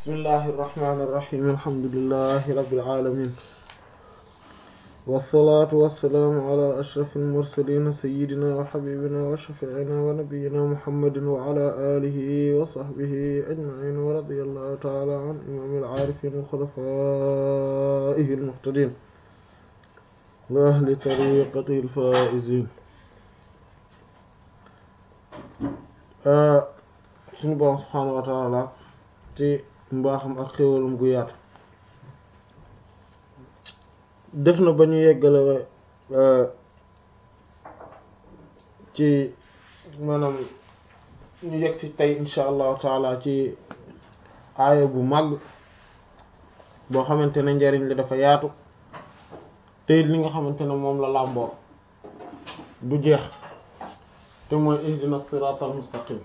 bismillahi irrahmani irrahim alhamdulilahi rabilalamin wasalaatu wasalaamu ala ashraf almursalin sayidina wa xabibina wa shafiina wa nabiyina muhammadin wa ala alihi wa sahbihi ajmain wa radiya allahu taala an imami alaarifin wa xulafaihi almuhtadin wa ahli tariqatihi alfaizin suñu borom subhaanahu wa taala ci mbaaxam ak xéwalum gu yaatu def na ba ñu yeggale ci maanaam ñu yegg ci tey insha allahu taala ci aaya bu màgg boo xamante ne njariñ li dafa yaatu te li nga xamante ne moom la làmboo du jeex te mooy ihdina siraatal mustaqim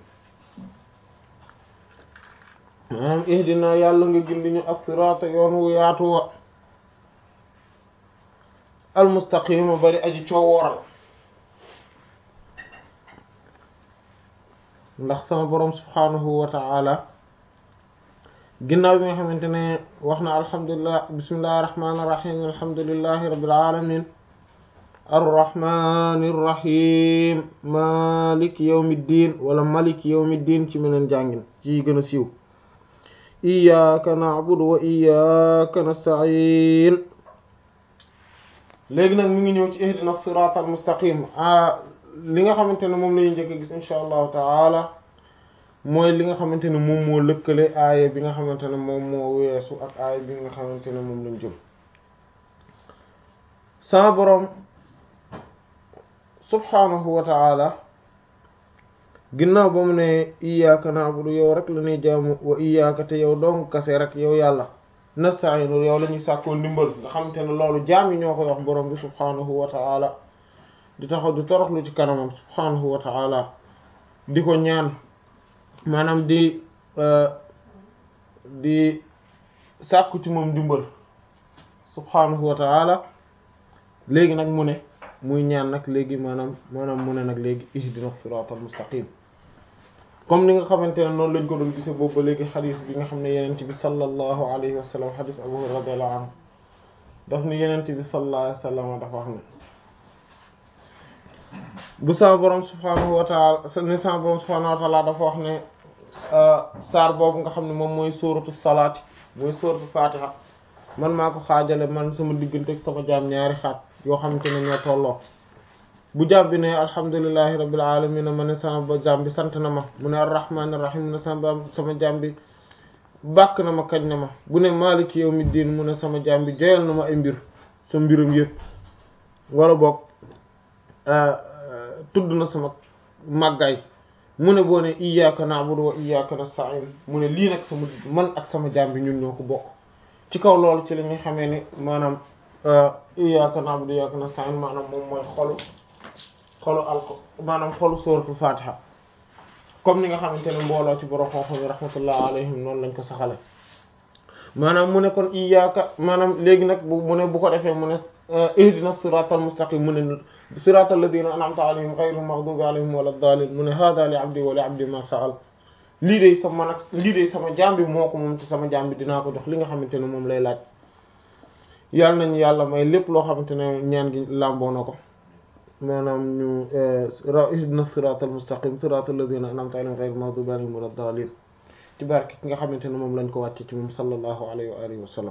maanaam ihdina yàlla nga gindi ñu as-siraata yoon wu yaatu wa almustaqima bari aji coowooral ndax sama boroom subhaanahu wa ta'ala ginnaaw bi nga xamante ne wax na alhamdulilah bismillahi rahmaani rahiim alhamdulillahi rabbil alamin arrahmani irrahim maliki yawmiddin wala maliki yawmiddin ci meneen jàngin ci gën a siiw iyyaka na'budu wa iyyaka nasta'in léegi nag mi ngi ñëw ci ihdina siratal mustaqim a li nga xamante ne moom lañuy njëkk a gis insha allahu taala mooy li nga xamante ne moom moo lëkkale aaya bi nga xamante ne moom moo weesu ak aaya bi nga xamante ne moom lañ jëm sama boroom subhaanahu wa taala ginnaaw ba mu ne iyyaka na'budu yow rek la ñuy jaamu wa iyyaka te yow dong kase rek yow yàlla nasta'inu yow la ñuy sàkkoo ndimbal nga xamante ne loolu jaam yi ñoo koy wax borom bi subhaanahu wa taala di taxaw di toroxlu ci kanamam subhaanahu wa taala di ko ñaan maanaam di di sàkku ci moom ndimbal subhaanahu wa taala léegi nag mu ne muy ñaan nag léegi maanaam maanaam mu ne nag léegi ihdina siratal mustaqim comme ni nga xamante ne noonu lañ ko doon gise boobu ba léegi xadis bi nga xam ne yenent bi sallallahu alayhi wa sallam xadis abu hurayra radiyallahu anhu daf ni yenent bi sallallahu alayhi wa sallam dafa wax ne bu sama borom subhanahu wa taala ni sama borom subhanahu wa taala dafa wax ne saar boobu nga xam ne moom mooy sóoratu salaati mooy sóoratu fatiha man maa ko xaajale man sama diggante ak sama jaam ñaari xaaj yoo xamante ne ñoo tolloo bu jaam bi ne alhamdulillahi rabbil alamin ma ne sama ba jaam bi sant na ma mu ne arrahman arrahim mu ne sama sama jaam bi bàkk na ma kañ na ma bu ne maliki yawmiddin mu ne sama jaam bi joyal na ma ay mbir sa mbiram yëpp wala boog tudd na sama màggaay mu ne boo ne iyyaka na'budu wa iyyaka nasta'in mu ne lii nag sama man ak sama jaam bi ñun ñoo ko bokk ci kaw loolu ci la ñuy xamee ne maanaam iyyaka na'budu wa iyyaka nasta'in maanaam moom mooy xolu xolu alko maanaam xolu suratul fatiha comme ni nga xamante ne mbooloo ci borom xam-xam yi rahmatullah alayhim noonu lañ ko saxale maanaam mu ne kon iyyaka maanaam léegi nag bu mu ne bu ko defee mu ne ihdina siratal mustaqim mu ne siratal ladina an'amta alayhim ghayril maghdubi alayhim wala daalin mu ne hada li abdi wa li abdi ma sa'al lii de sama nag lii de sama jaam bi moo ko moom te sama jaam bi dinaa ko jox li nga xamante ne moom lay laaj yàlla nañu yàlla may lépp loo xamante ne ñaan gi làmboo na ko maanaam ñu ihdina siratal mustaqim siratal ladina an'amta alayhim ghayril maghdubi alayhim wala daalin ci barke ki nga xamante ne moom lañ ko wàcce ci moom sallallahu alayhi wa alihi wa sallam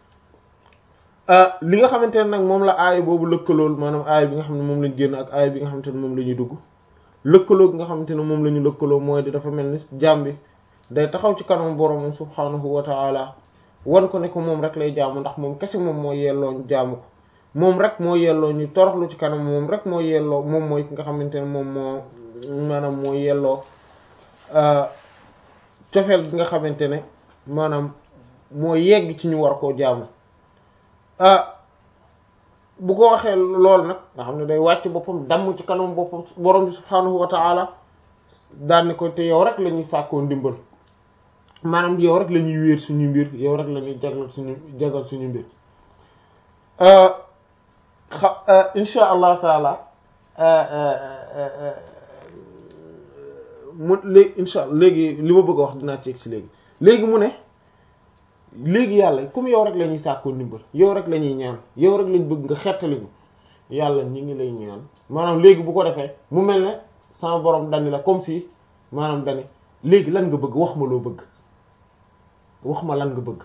li nga xamante ne nag moom la aaya boobu lëkkalool maanaam aaya bi nga xam ne moom lañ génn ak aaya bi nga xamante ne moom la ñuy dugg lëkkaloo gi nga xamante ne moom la ñu lëkkaloo mooy di dafa mel ni jaam bi day taxaw ci kanam boroomam subhaanahu wa ta'ala wan ko ne ko moom rek lay jaamu ndax moom kese moom moo yelloo ñu jaamu ko moom rek moo yelloo ñu toroxlu ci kanam moom rek moo yelloo moom mooy ki nga xamante ne moom moo maanaam moo yelloo cofeel gi nga xamante ne maanaam moo yegg ci ñu war koo jaamu ah bu ko waxee loolu nag nga xam ne day wàcc boppam damm ci kanam boppam borom bi subhaanahu wa ta'ala daanni ko te yow rek la ñuy sàkkoo ndimbal maanaam yow rek la ñuy wéer suñu mbir yow rek la ñuy jagal suñu jagal suñu mbir xa insha allah taala mu léegi insha allah léegi li ma bëgg a wax dinaa ci egg si léegi léegi mu ne léegi yàlla comme yow rek la ñuy sàkkoo ndimbal yow rek la ñuy ñaan yow rek lañ bëgg nga xettali ñu yàlla ñi ngi lay ñaan maanaam léegi bu ko defee mu mel ne sama borom dani la comme si maanaam dani léegi lan nga bëgg wax ma loo bëgg wax ma lan nga bëgg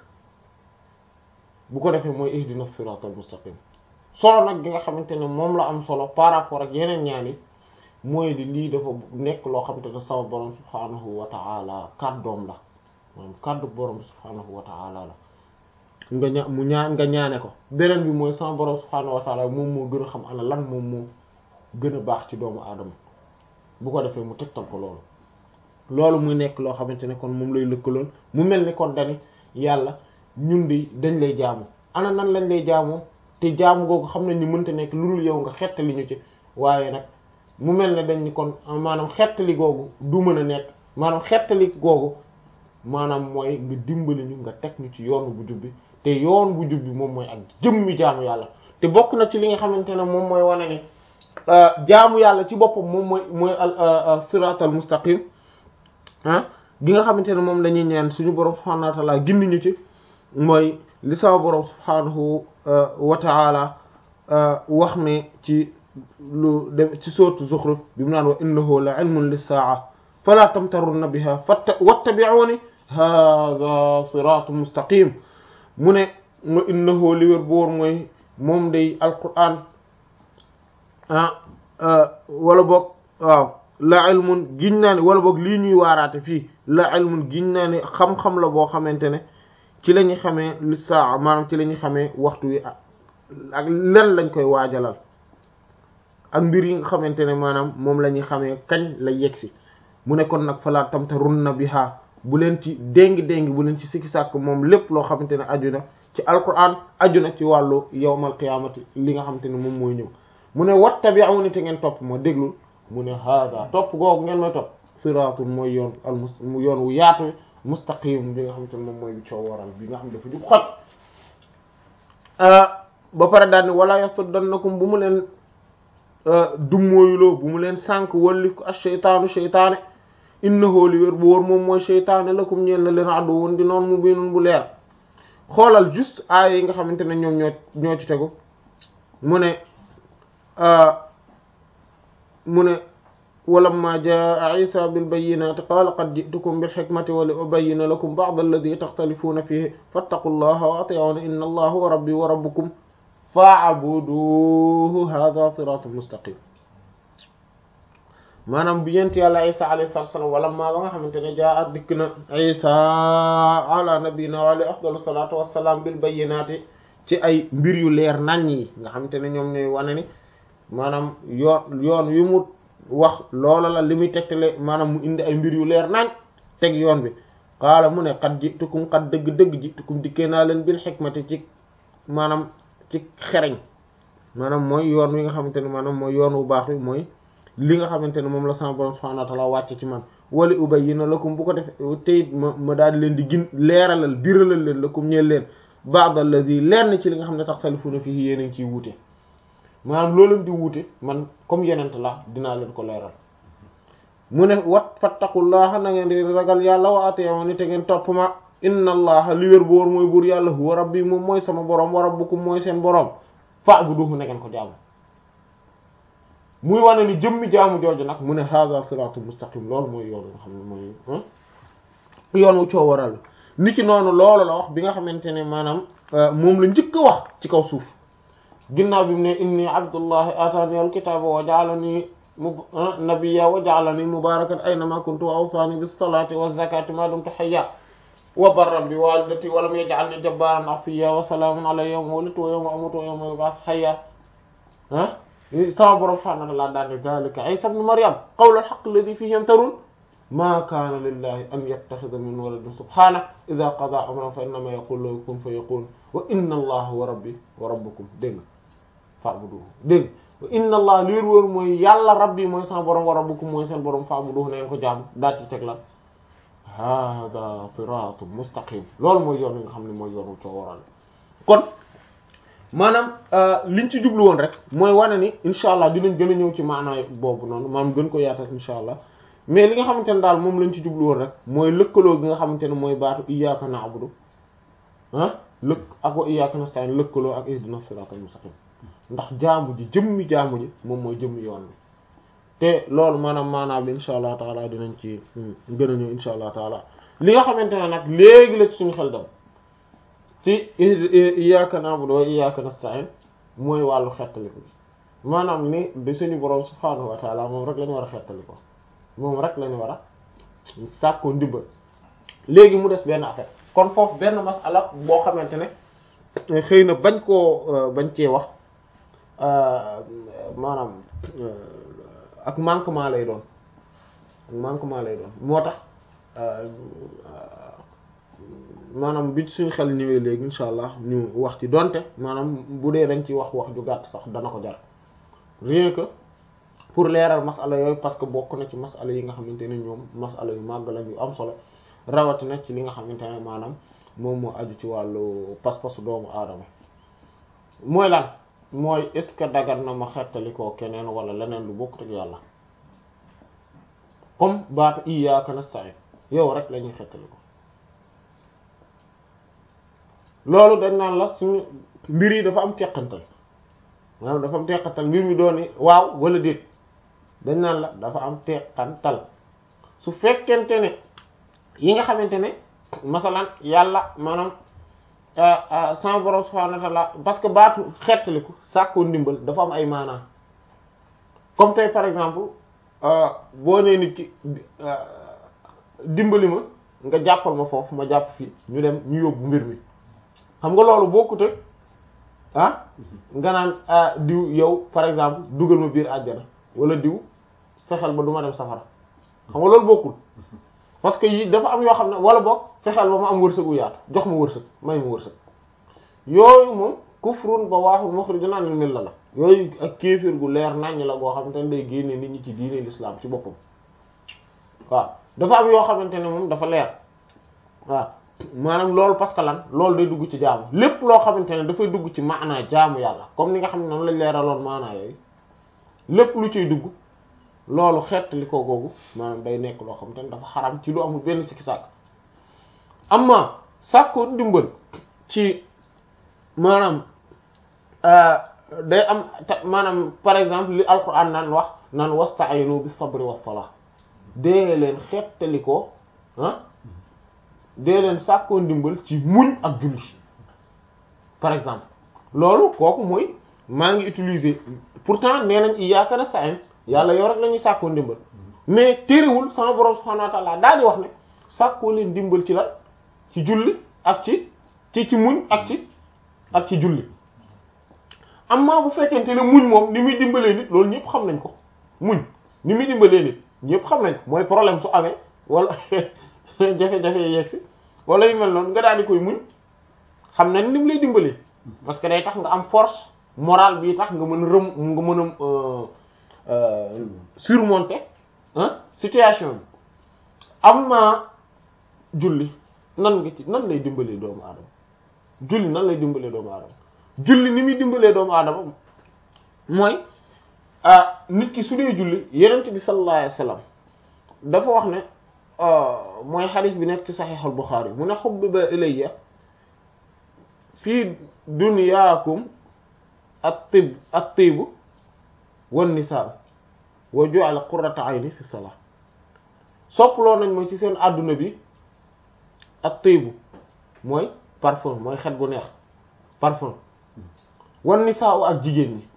bu ko defee mooy ihdina siratal mustaqim solo nag gi nga xamante ne moom la am solo par rapport ak yeneen ñaan yi mooy di lii dafa nekk loo xamante ne sama borom subhanahu wa ta'ala kàddoom la maanaam kàddu borom subhanahu wa ta'ala la nga ña mu ñaan nga ñaane ko beneen bi mooy sama borom subhanahu wa ta'ala moom moo gën a xam ana lan moom moo gën a baax ci doomu aadama bu ko defee mu tegtal ko loolu loolu muy nekk loo xamante ne kon moom lay lëkkaloon mu mel ni kon dani yàlla ñun di dañ lay jaamu ana nan lañ lay jaamoo te jaamu googu xam nañ ni mënta nekk lu dul yow nga xettali ñu ci waaye nag mu mel ne dañ ni kon maanaam xettali googu du mën a nekk maanaam xettali googu maanaam mooy nga dimbali ñu nga teg ñu ci yoon bu jub bi te yoon bu jub bi moom mooy ak jëmmi jaamu yàlla te bokk na ci li nga xamante ne moom mooy wane ni jaamu yàlla ci boppam moom mooy mooy al siratal mustaqim ah gi nga xamante ne moom la ñuy ñaan suñu borom subhanahu wa ta'ala gindi ñu ci mooy li sama borom subhanahu wa ta'ala wax ne ci lu dem ci sourate Zukhruf bi mu naan wa innahu la ilmun lis-sa'a fala tamtarunna biha wattabi'uni hadha siratun mustaqim mu ne wa innahu li wér boor mooy moom day alquran ah wala boog waaw la ilmun giñ naa ne wala boog lii ñuy waaraate fii la ilmun giñ naa ne xam-xam la boo xamante ne ci la ñuy xamee li saa maanaam ci la ñuy xamee waxtu wi ak lan lañ koy waajalal ak mbir yi nga xamante ne maanaam moom la ñuy xamee kañ la yegsi mu ne kon nag falaa tamtarunna biha bu leen ci déngi-déngi bu leen ci sikki sàkk moom lépp loo xamante ne aju na ci alquran aju na ci wàllu yawmal qiyaamati li nga xamante ne moom mooy ñëw mu ne wattabi'uni te ngeen topp ma déglul mu ne hada topp googu ngeen may topp siraatun mooy yoon al mus yoon wu yaatu mustaqim bi nga xamante ne moom mooy bi coow waral bi nga xam dafa jub xoj ba pare daal ni wala yasuddannakum bu mu leen dummóoyuloo bu mu leen sànk wallif ko ash-shaytaanu shaytaane innahu li wér bu wóor moom mooy shaytaane lakum ñeel na leen addu woon di noon mu biinun bu leer xoolal juste aaya yi nga xamante ne ñoom ñoo ñoo ci tegu mu ne mu ne walamma jaa isa bilbayinati qaala qad ji'tukum bilhikmati wa li ubayyina lakum ba'da alladhi takhtalifuna fihi fattaqu llaha wa ati'uni inna allaha wa rabbi wa rabbukum fa'buduhu hadha siratun mustaqim maanaam bi yent yàlla isa alayhi salatu wasalam walamma ba nga xamante ne jaa at dikk na isa ala nabiyina wa alayhi afdalu salatu wassalam bilbayinati ci ay mbir yu leer naññ yi nga xamante ne ñoom ñooy wane ni maanaam yoon yoon wi mu wax loola la li muy tegtale maanaam mu indi ay mbir yu leer nañ teg yoon bi qaala mu ne xat jitukum xat dëgg-dëgg jitukum dikkee naa leen bil xikmati ci maanaam ci xereñ maanaam mooy yoon wi nga xamante ne maanaam mooy yoon wu baax wi mooy li nga xamante ne moom la sama borom subhanahu wa ta'ala wàcce ci man wala ubayyina lakum bu ko def teyit ma ma daal di leen di gin leeralal biralal leen lakum ñeel leen ba'd allazi lenn ci li nga xam ne taxtalifuna fihi yéen a ngi ciy wuute maanaam loo leen di wuute man comme yenent la dinaa leen ko leeral mu ne wat fattaqullaha na ngeen di ragal yàlla wa ati'uni te ngeen topp ma inna allaha li wér boor mooy buur yàlla huwa rabbi moom mooy sama borom wa rabbukum mooy seen borom fa'buduhu na ngeen ko jaamu muy wane ni jëmmi jaamu jooju nag mu ne hadha siratul mustaqim loolu mooy yoon nga xam ne mooy yoon wu coo waral ni ki noonu loolu la wax bi nga xamante ne maanaam moom la njëkk a wax ci kaw suuf ginnaaw bi mu ne inni abdullahi atani alkitaba wa ja'alani nabiyya wa ja'alani mubarakan aynama kuntu wa awsani bis salati wa zakati ma dumtu hayya wa barran bi walidati wa lam yaj'alni jabbaran asiya wa salamun alayya yawma wulidtu wa yawma amutu wa yawma yub'ath hayya ah sama borom subhanahu wa ta'ala daane dhalika isa ibn maryam qawlu al-haqq alladhi fihi yamtarun ma kana lillahi an yattakhidha min waladin subhanahu idha qada amran fa innama yaqulu lahu kun fayakun wa inna allaha wa rabbi wa rabbukum dégg fa'buduhu dégg wa inna allah liir wóor mooy yàlla rabbi mooy sama borom wa rabbukum mooy seen borom fa'buduhu na ngeen ko jaam daal ci teg la hada siratun mustaqim loolu mooy yoon wi nga xam ne mooy yoonu coo waral kon maanaam liñ ci jublu woon rek mooy wane ni incha allah dinañ gën a ñëw ci maanaay boobu noonu maanaam gën ko yaatal incha allah mais li nga xamante ne daal moom lañ ci jublu woon rek mooy lëkkaloo gi nga xamante ne mooy baatu iyyaka na'budu ah lëkk ak wa iyyaka nasta'in lëkkaloo ak ihdina siratal mustaqim ndax jaamu ji jëmmi jaamu ji moom mooy jëmmi yoon bi te loolu maanaam maanaam bi insha allah taala dinañ ci gën a ñëw insha allah taala li nga xamante ne nag léegi la ci suñu xel dem ci iyyaka na'budu wa iyyaka nasta'in mooy wàllu xettaliku bi maanaam ni bi suñu borom subhaanahu wa taala moom rek la ñu war a xettali ko moom rek la ñu war a sàkkoo ndimbal léegi mu des benn affaire kon foofu benn masala boo xamante ne xëy na bañ koo bañ cee wax maanaam ak manquement lay doon ak manquement lay doon moo tax maanaam bi suñu xel ñëwee léegi insha allah ñu wax ci donte maanaam bu dee dañ ci wax wax ju gàtt sax dana ko jar rien que pour leeral masala yooyu parce que bokk na ci masala yi nga xamante ne ñoom masala yu màgg lañ yu am solo rawatina ci li nga xamante ne maanaam moom moo aju ci wàllu pas-pasu doomu aadama mooy lan mooy est-ce que dagan na ma xettali koo keneen wala leneen lu bokkut ak yàlla comme baatu iyyaka nasta'in yow rek la ñuy xettali ko loolu dañ naan la suñu mbir yi dafa am teqantal maanaam dafa am teqantal mbir mi dooni waaw wala déet dañ naan la dafa am teqantal su fekkente ne yi nga xamante ne masalan yàlla maanaam sama borom subhanahu wa ta'ala parce que baatu xettaliku sàkkoo ndimbal dafa am ay maanaa comme tey par exemple boo nee nit ki dimbali ma nga jàppal ma foofu ma jàpp fii ñu dem ñu yóbbu mbir mi xam nga loolu bokkute ah nga naan diw yow par exemple dugal ma biir àjjana wala diw fexeel ba du ma dem safara xam nga loolu bokkul parce que yi dafa am yoo xam ne wala boog fexeel ba ma am wërsëgu yaatu jox ma wërsëg may ma wërsëg yooyu moom kufrun ba waaxul mukhrijun anil milla la yooyu ak kéefir gu leer naññ la goo xamante ne day génne nit ñi ci diine l'islam ci boppam waaw dafa am yoo xamante ne moom dafa leer waaw maanaam loolu parce que lan loolu day dugg ci jaamu lépp loo xamante ne dafay dugg ci maanaa jaamu yàlla comme ni nga xam ne noonu lañ leeraloon maanaa yooyu lépp lu ciy dugg loolu xeet li ko googu maanaam day nekk loo xamante ne dafa xaram ci lu amul benn sikki sàkk amma sàkkoo ndimbal ci maanaam day am maanaam par exemple li alquran naan wax naan wasta'inu bis sabri was salah dee leen xettali ko ah dee leen sàkkoo ndimbal ci muñ ak julli par exemple loolu kooku mooy maa ngi utiliser pourtant nee nañ iyyaka nasta'in yàlla yow rek la ñuy sàkkoo ndimbal mais téerewul sama borom subhanahu wa ta'ala daal di wax ne sàkkoo leen ndimbal ci la ci julli ak ci ci ci muñ ak ci ak ci julli amma bu fekkente ne muñ moom ni muy dimbalee nit loolu ñëpp xam nañ ko muñ ni muy dimbalee nit ñëpp xam nañ ko mooy problème su amee wala jafe-jafe yegg si wala yu mel noonu nga daal di koy muñ xam nañ ni mu lay dimbalee parce que day tax nga am force morale bii tax nga mën a rëm nga mën a surmonter ah situation bi am na julli nan nga ci nan lay dimbalee doomu aadama julli nan lay dimbalee doomu aadama julli ni muy dimbalee doomu aadama mooy nit ki su dee julli yenent bi sallallahu alayhi wasallam dafa wax ne mooy xadis bi nekk ci saxiixul Buxaari mu ne hubbiba ilayya fii dunyaakum at-tib at-tib wan-nisaa wa ju'ala qurrata ayni fi salah soppaloo nañ ma ci seen àdduna bi at-tib mooy parfum mooy xet bu neex parfum wan-nisaa ak jigéen ñi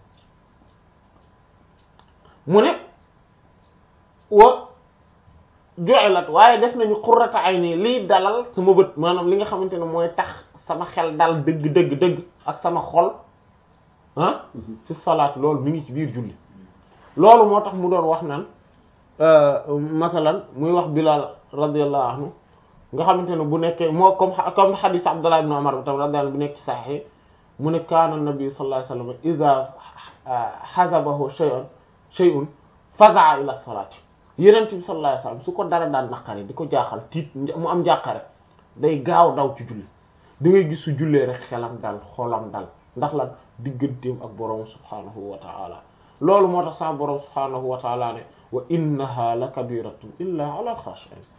mu ne wa ju'alat waaye def nañu qurrata ayni liy dalal sama bët maanaam li nga xamante ne mooy tax sama xel dal dëgg dëgg dëgg ak sama xol ah fi salaat loolu mi ngi ci biir julli loolu moo tax mu doon wax naan masalan muy wax Bilal radiyallahu anhu nga xamante ne bu nekkee moo comme comme hadith Abdullah ibn Umar bi tam radiyallahu bu nekk ci Sahih mu ne kaana nabi sallallahu alayhi wasallam idha hazabahu shay'un shay'un faza'a ila salaati yenent bi sallallahu alayhi wasallam su ko dara daan naqari di ko jaaxal tiit mu am jàqare day gaaw daw ci julli da ngay gis su jullee rek xelam dal xolam dal ndax lan digganteem ak borom subhanahu wa ta'ala loolu moo tax sa borom subhanahu wa ta'ala ne wa innaha la kabiratun illa ala al-khashi'in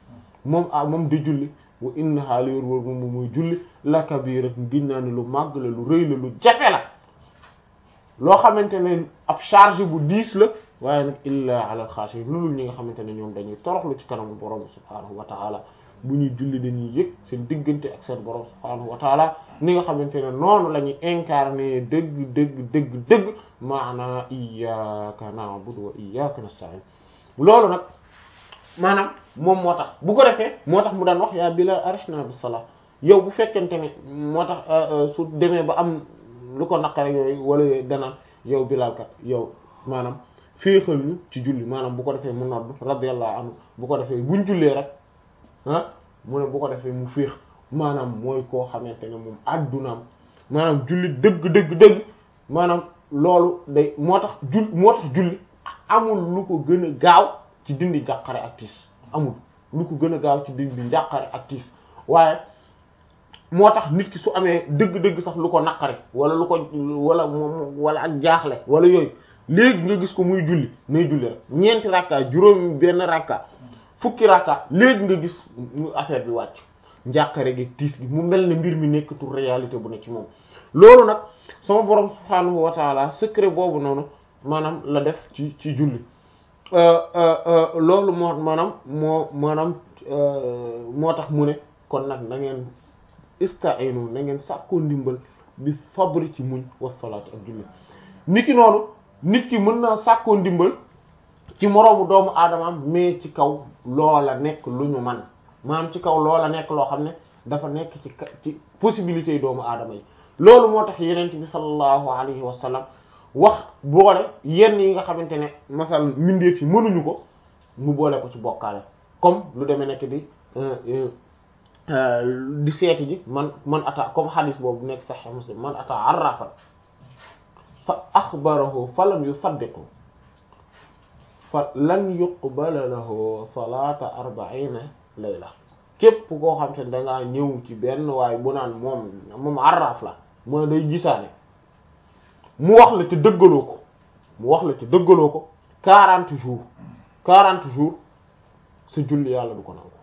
moom ah moom di julli wa innaha li wër wër moom mooy julli la kabiratun giñ naa ne lu màgg la lu rëy la lu jafe la loo xamante ne ab charge bu diis la waaye nag illa ala al-khashi'in loolu ñi nga xamante ne ñoom dañuy toroxlu ci kanamu borom subhaanahu wa ta'ala bu ñuy julli dañuy yëg seen diggante ak seen borom subhaanahu wa ta'ala ni nga xamante ne noonu la ñuy incarner dëgg dëgg dëgg dëgg maana iyyaka na'budu wa iyyaka nasta'in loolu nag maanaam moom moo tax bu ko defee moo tax mu daan wax yaa Bilaal arihna bis salaa yow bu fekkente ne moo tax su demee ba am lu ko naqare yooyu wala yooyu danaan yow Bilaal kat yow maanaam féexal ñu ci julli maanaam bu ko defee mu nodd radiyallahu anhu bu ko defee buñ jullee rek ah mu ne bu ko defee mu féex maanaam mooy koo xamante ne moom addunaam maanaam julli dëgg dëgg dëgg maanaam loolu day moo tax jull moo tax julli amul lu ko gën a gaaw ci dindi njàqare ak tiis amul lu ko gën a gaaw ci dindi njàqare ak tiis waaye moo tax nit ki su amee dëgg-dëgg sax lu ko naqare wala lu ko wala moom wala ak jaaxle wala yooyu léegi nga gis ko muy julli nay julli rek ñeenti rakka juróomi benn rakka fukki rakka léegi nga gis affaire bi wàcc njàqare gi tiis gi mu mel ne mbir mi nekkatul réalité bu ne ci moom loolu nag sama borom subhaanahu wa taala secret boobu noonu maanaam la def ci ci julli loolu moo maanaam moo maanaam moo tax mu ne kon nag na ngeen ista'inu na ngeen sàkkoo ndimbal bis fabri ci muñ wasalaatu ak julli nit ki noonu nit ki mën naa sàkkoo ndimbal ci moroomu doomu aadamaam mais ci kaw loola nekk lu ñu man maanaam ci kaw loola nekk loo xam ne dafa nekk ci ci possibilités yi doomu aadama yi loolu moo tax yenent bi sallallahu alayhi wa sallam wax boole yenn yi nga xamante ne masal mbindeef yi mënuñu ko mu boole ko ci bokkaale comme lu demee nekk di di seeti ji man man ata comme hadis boobu nekk sahih muslim man ata arrafan fa axbarahu fa lam yusaddiqu fa lan yuqbala lahu salata arba'ina layla képp koo xam te ne dangaa ñëw ci benn waaye bu naan moom moom arraf la mooy day gisaane mu wax la ci dëggaloo ko mu wax la ci dëggaloo ko quarante jours quarante jours sa julli yàlla du ko nangu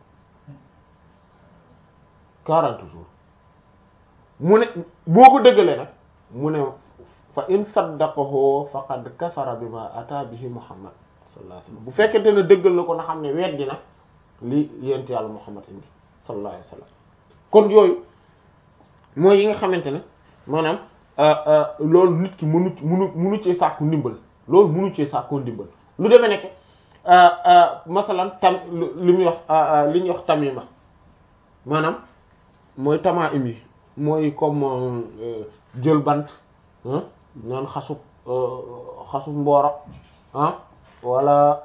quarante jours mu ne boo ko dëggalee nag mu ne fa in saddaqahu faqad kafara bima ata bihi muhammad sallallahu alayhi wasallam bu fekkente ne dëggal na ko na xam ne weddi na li yent yàlla muhammad indi sallallahu alayhi wasallam kon yooyu mooy yi nga xamante ne maanaam loolu nit ki mënu mënu mënu cee sàkku ndimbal loolu mënu cee sàkku ndimbal lu demee nekk masalan tam li muy wax li ñuy wax tamima maanaam mooy tamaa im yi mooy comme jël bant naan xasub xasub mbooro ah wala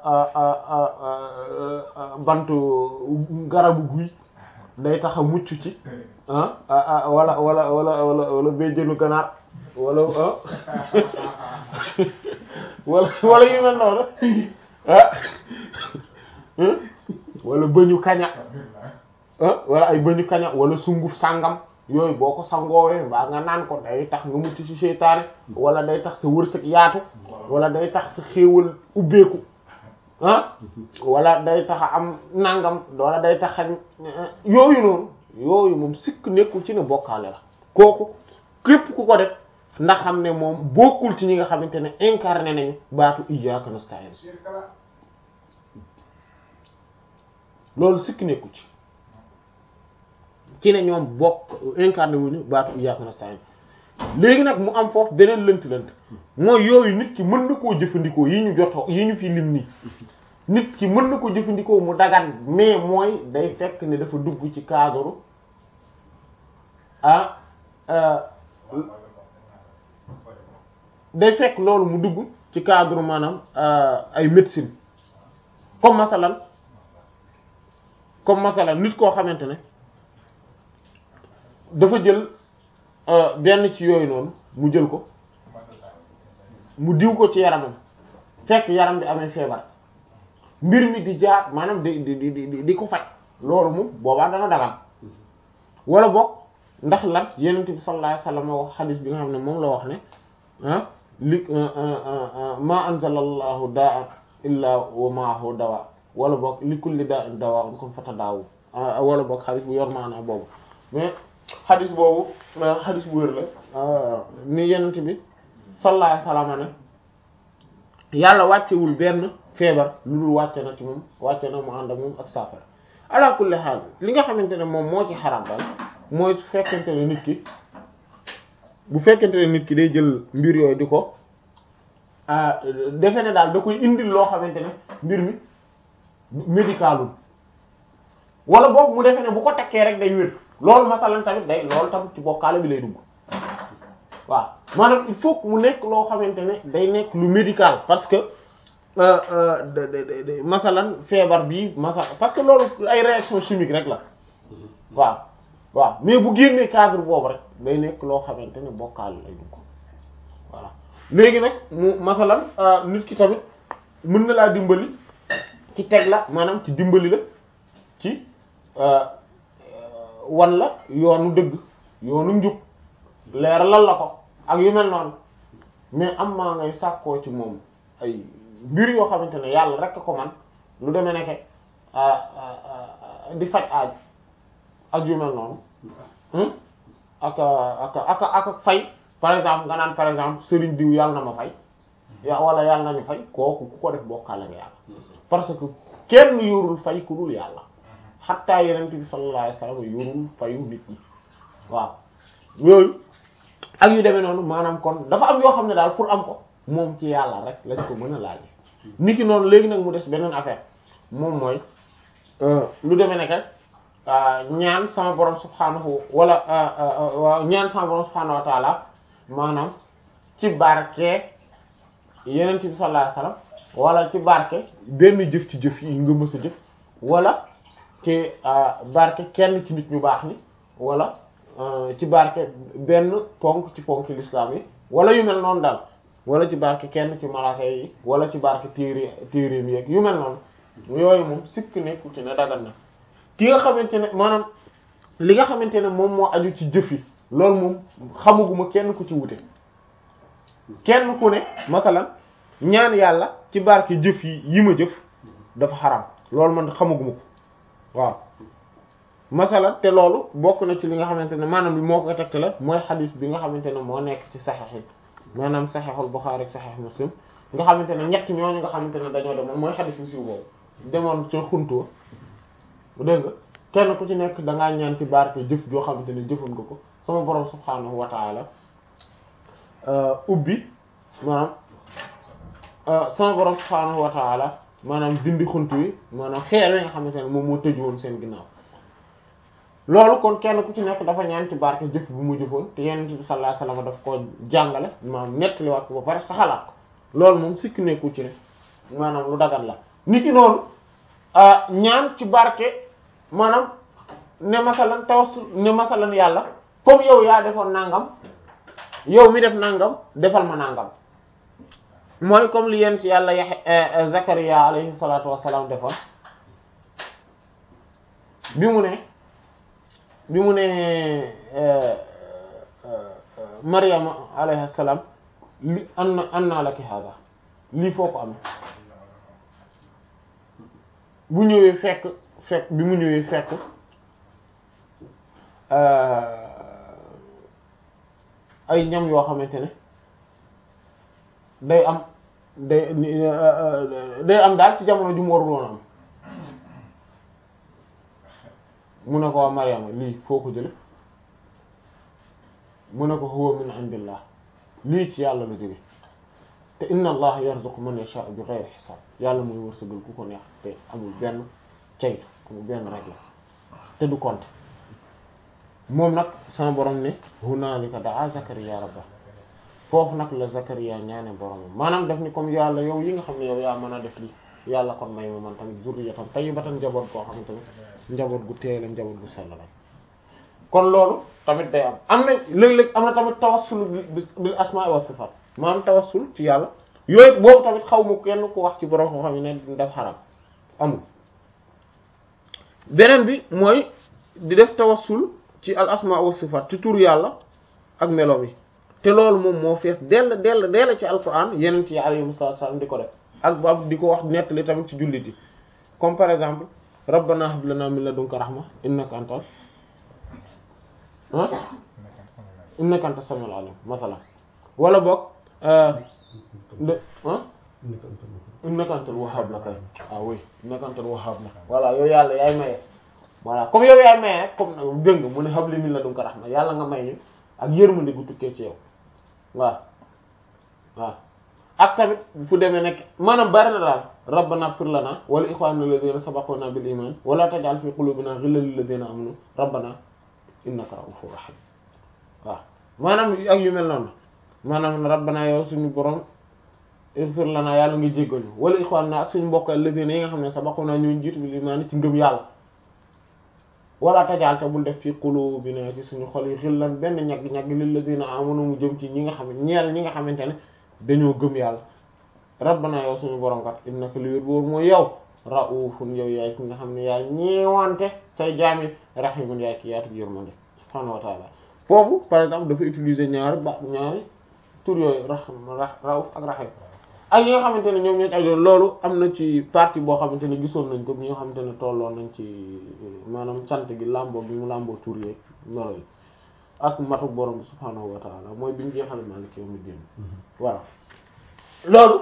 bantu garabu guy day tax a mucc ci ah wala wala wala wala wala béjjënu ganaar wala wala wala yu mel noonu ah wala bëñu kaña ah wala ay bëñu kaña wala sunguf sàngam yooyu boo ko sangoowee mbaa nga naan ko day tax nga mucc ci seytaane wala day tax sa wërsëg yaatu wala day tax sa xéewal ubbeeku ah wala day tax a am nangam wala day tax a yooyu noonu yooyu moom sikk nekkul ci ne bokkaale la kooku képp ku ko def ndax xam ne moom bokkul ci ñi nga xamante ne incarné nañu baatu iyyaka nasta'in loolu sikk nekkul ci ci ne ñoom bokk incarné wuñu baatu iyyaka nasta'in léegi nag mu am foofu beneen lënt-lënt mooy yooyu nit ki mën na koo jëfandikoo yi ñu joto yi ñu fi lim nii nit ki mën na ko jëfandikoo mu dagan mais mooy day fekk ne dafa dugg ci cadre ah day fekk loolu mu dugg ci cadre maanaam ay médecine comme masalan comme masalan nit koo xamante ne dafa jël benn ci yooyu noonu mu jël ko mu diw ko ci yaramam fekk yaram bi amee feebar mbir mi di jaar maanaam di di di di di ko faj loolu moom boobaa dana dagan wala boog ndax lan yenent bi sallallahu alayhi wasallam wax xadis bi nga xam ne moom la wax ne ah li ma anzala allahu daa illa wa maahu dawa wala boog li kulli daa in dawa um comme fata daawu wala boog xadis bu yor maanaa boobu mais xadis boobu xadis bu wér la ni yenent bi sallallahu alayhi wasallam ne yàlla wàccewul benn feebar lu dul wàcce na ci moom wàcce na mu ànd ak moom ak saafara ala kulli xaal li nga xamante ne moom moo ci xaram daal mooy su fekkente ne nit ki bu fekkente ne nit ki day jël mbir yooyu di ko defe ne daal da koy indil loo xamante ne mbir mi médicalul wala boog mu defe ne bu ko tekkee rek day wér loolu masalan tamit day loolu tamit ci bokkaale bi lay dugg waaw maanaam il faut que mu nekk loo xamante ne day nekk lu médical parce que masalan feebar bi masal parce que loolu ay réaction chimique rek la waaw waaw mais bu génnee cadre boobu rek day nekk loo xamante ne bokkaale lay dugg voilà léegi nag mu masalan nit ki tamit mën na laa dimbali ci teg la maanaam ci dimbali la ci wan la yoonu dëgg yoonu njub leeralal la ko ak yu mel noonu mais am maa ngay sàkkoo ci moom ay mbir yoo xamante ne yàlla rek ko man lu demee nekke di faj aaj ak yu mel noonu ak ak ak ak fay par exemple nga naan par exemple sëriñ diw yàlla na ma fay ya wala yàlla nañu fay kooku ku ko def bokkaale nga yàlla parce que kenn yorul fay ku dul yàlla xattaa yenent bi sallallahu alayhi wasallam yorul fayu nit ñi waaw yooyu ak yu demee noonu maanaam kon dafa am yoo xam ne daal pour am ko moom ci yàlla rek lañ ko mën a laaje nit ki noonu léegi nag mu des beneen affaire moom mooy lu demee nekk ñaan sama borom subhanahu wala waaw ñaan sama borom subhanahu wa taala maanaam ci barke yenent bi sallallahu alayhi wasallam wala ci barke benn jëf ci jëf yi nga mës a jëf wala ci barke kenn ci nit ñu baax ni wala ci barke benn ponk ci ponk l'islam yi wala yu mel noonu daal wala ci barke kenn ci malaaka yi wala ci barke téere téereem yeeg yu mel noonu yooyu moom sikk nekku ci ne dagan na ki nga xamante ne maanaam li nga xamante ne moom moo aju ci jëf yi loolu moom xamaguma kenn ku ci wute kenn ku ne masalan ñaan yàlla ci barke jëf yi yi ma jëf dafa xaram loolu man xamaguma ko waaw masala te loolu bokk na ci li nga xamante ne maanaam li moo ko tegte la mooy xadis bi nga xamante ne moo nekk ci saxex yi maanaam saxexul Buxaari ak saxex Muslim nga xamante ne ñett ñooñu nga xamante ne dañoo demoon mooy xadis bu siiw boobu demoon ca xuntoo dégg nga kenn ku ci nekk dangaa ñaan ci barke jëf joo xamante ne jëfoon nga ko sama borom subhaanahu wa taala ubbi maanaam sama borom subhaanahu wa taala maanaam dindi xuntu yi maanaam xeer yi nga xamante ne moom moo tëju woon seen ginnaaw loolu kon kenn ku ci nekk dafa ñaan ci barke jëf bu mu jëfoon te Yonent bi sallallahu alayhi wasallam daf ko jàngale maanaam nettaliwaat ko ba pare saxalaat ko loolu moom sikki nekku ci ne maanaam lu dagat la nit ki noonu ñaan ci barke maanaam ne masalan tawassul ne masalan yàlla comme yow yaa defoon nangam yow mi def nangam defal ma nangam mooy comme li yent yàlla yaxe Zakariya alayhi salatu wassalam defoon bi mu ne bi mu ne Maryama alayhi salam li anna anna laki hada lii foo ko amee bu ñëwee fekk fekk bi mu ñëwee fekk ay ñam yoo xamante ne day am day day am daal ci jamono ju mu warul woon am mu ne ko waa Maryama lii foo ko jële mu ne ko huwa min indillah lii ci yàlla la jóge te inna allah yarzuqu man yasha'u bi ghayri hisab yàlla mooy wërsëgal ku ko neex te amul benn caytu amul benn règle te du compte moom nag sama borom ne hunaalika daa Zakariya rabba foofu nag la Zakariya ñaane boromam maanaam def ni comme yàlla yow yi nga xam ne yow yaa mën a def lii yàlla kon may ma man tamit zurriyatan tayyibatan njaboot koo xam ne tamit njaboot gu teela njaboot gu sell la kon loolu tamit day am am na léeg-léeg am na tamit tawassul bil asmaa wa sifaat maanaam tawassul ci yàlla yooyu boobu tamit xaw ma kenn ku wax ci borom koo xam ne daf xaram amul beneen bi mooy di def tawassul ci al asmaa wa sifaat ci tur yàlla ak melo yi te loolu moom moo fees dell dell dell ci alquran yeneen yi alayhimu salaatu salaam di ko def ak ba di ko wax nettali tamit ci jullit yi comme par exemple rabbana hab lana min ladunka rahma innaka antal ah innaka antas samiul alim masalan wala boog de ah innaka antal wahhab la kay ah oui innaka antal wahhab la voilà yow yàlla yaay maye voilà comme yow yaay maye rek comme nag dégg nga mu ne hab li min ladunka rahma yàlla nga may ñu ak yërmande gu tukkee ci yow waaw waaw ak tamit fu demee nekk maanaam bari na daal rabbana ighfir lana wa li ikhwanina alladhina sabaquna bil iman wa la taj'al fi qulubina ghillan lil ladhina amanu rabbana innaka ra'ufur rahim waaw maanaam ak yu mel noonu maanaam rabbana yow suñu borom ighfir lana yàlla nga jéggal ñu wa li ikhwanina ak suñu mbokk alladhina yi nga xam ne sabaquna ñu jiitu bil iman ci ngëm yàlla wala taj'al te bul def fi qulubina ci suñu xol yi ghillan benn ñag-ñag lil ladhina amanu mu jëm ci ñi nga xam ne ñeel ñi nga xamante ne dañoo gëm yàlla rabbana yow suñu borom kat innaka li wér boobu mooy yow raufun yow yaay ki nga xam ne yaay ñeewante say jaami rahimun yaay ki yaatu yërmande subhaanahu wa taala foofu par exemple dafa utiliser ñaari ba ñaari tur yooyu rahim rauf ak rahim ak yi nga xamante ne ñoom ñoo ak loolu am na ci partie boo xamante ne gisoon nañ ko bi nga xamante ne tolloon nañ ci maanaam sant gi làmboo bi mu làmboo tur yeeg melo yi ak matu borom bi subhaanahu wa taala mooy biñu jeexal maaliki yawmi diin voilà loolu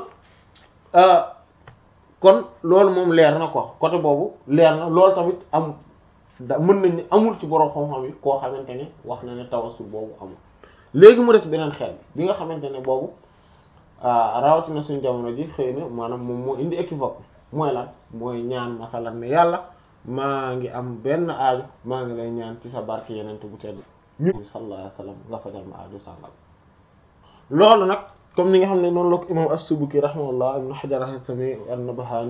kon loolu moom leer na quoi côté boobu leer na loolu tamit am da mën nañ ne amul ci borom xam-xam yi koo xamante ne wax na ne tawassul boobu amul léegi mu des beneen xel bi nga xamante ne boobu rawatina suñu jamono ji xëy na maanaam moom moo indi équivoque mooy lan mooy ñaan masalan ne yàlla maa ngi am benn aaju maa ngi lay ñaan ci sa barke yeneen bu tedd ñu sallallahu alayhi wasallam nga fajal ma aaju sàngal loolu nag comme ni nga xam ne noonu la ko imam as-Subuki rahimahullah ibn Hajar al-Haythami an-Nabhani